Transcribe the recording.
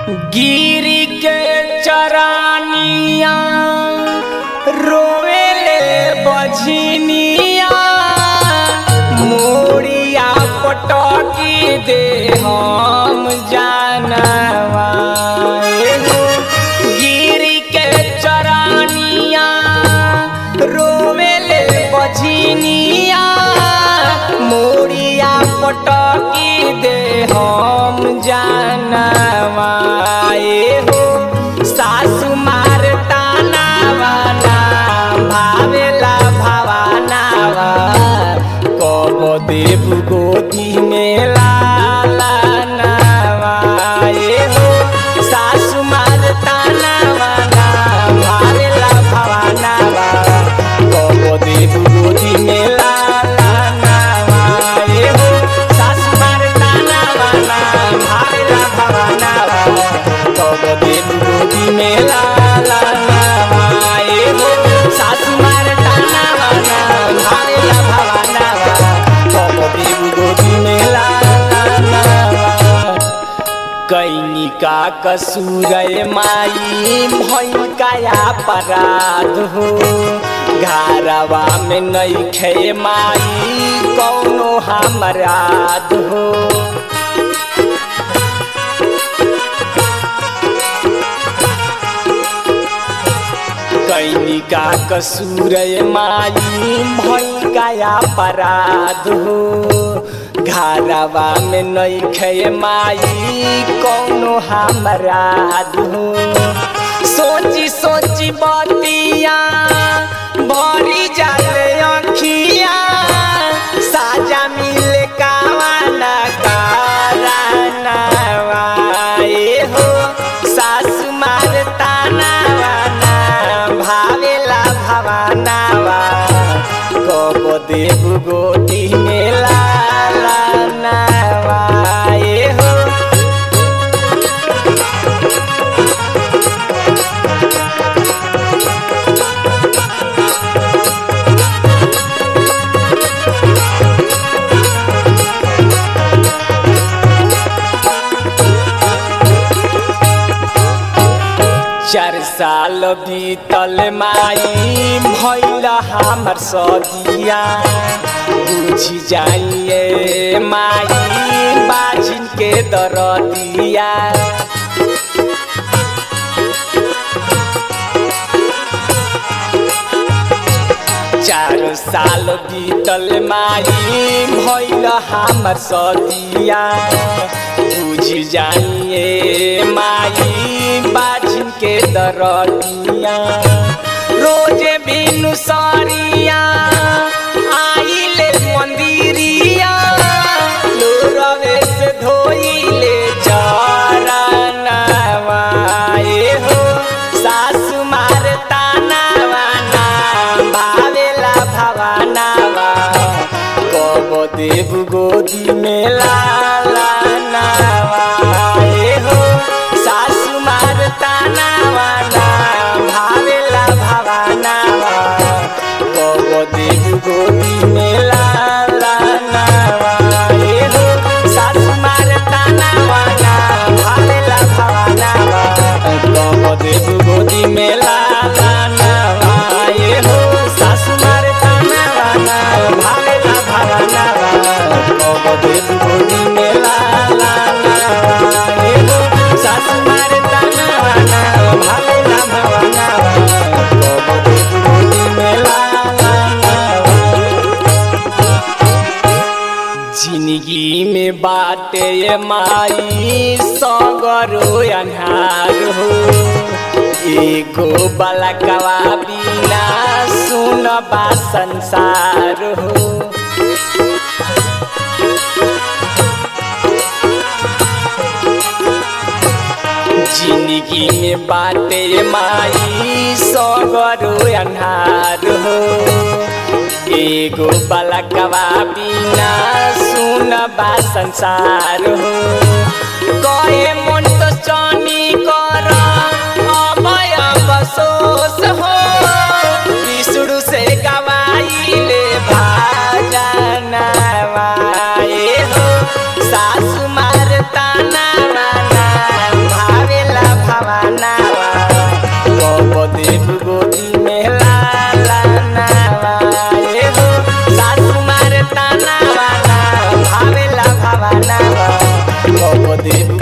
गिरी के चरानिया रोवेले बझनिया मोरिया पटकी दे हम जानवा एगो गिरी के चरानिया रोवेले बझनिया मोरिया पटकी दे हम जानवा एहो सासु मार तानावाना भावेला भावानावा कब देव गोदी में लाला नावा एहो सासु मार तानावाना भावेला भावानावा कब देव गोदी में लाला नावा एहो सासु मार तानावाना भावेला भावानावा कब देव गोदी में लाला नावा एहो सासु मार तानावाना भावेला भावानावा कब देव गोदी में लाला नावा कैनिका कसूर माई भैंकाया अपराध हो घारवा में नैखे माई कौनो हमराध हो कैनिका कसूर माई भैंकाया अपराध हो घारवा में नैखे माई कौनो हमराध हो सोची सोची बतिया भरी जाले अखिया साजा मिले कावाना कारनावा एहो सासु मार तानावाना भावेला भावानावा कब देव गोदी में लाला नावा एहो चार साल बीतल माई भैल हमर सदिया बुझी जाइए माई बाजिन के दरदिया चार साल बीतल माई भैल हमर सदिया बुझ जाइए माई बाजिन के दरदिया रोजे बिनु सरिया आइले मंदिरिया लोरवे से धोइले चरणवा एहो सासु मार तानावाना भावेला भवानावा कब देव गोदी में लाला नावा एहो सासु मार तानावाना भावेला भवानावा कब देव गोदी में लाला नावा एहो सासु मार तानावाना भावेला भवानावा कब देव गोदी में लाला नावा एहो सासु मार तानावाना भावेला भवानावा कब देव गोदी में लाला नावा एहो सासु मार तानावाना भावेला भवानावा कब देव गोदी में लाला नावा जिंदगी में बाटे ये माई सगरो अन्हार हो एगो बलकवा बिना सुनबा संसार हो जिंदगी में बाटे ये माई सगरो अन्हार हो एगो बलकवा बिना सुनबा संसार हो कहे मन तो चनी कर अभय बसोस हो विष्णु से गवाइले भाजनवा ए हो सासु मार ताना भावे देबू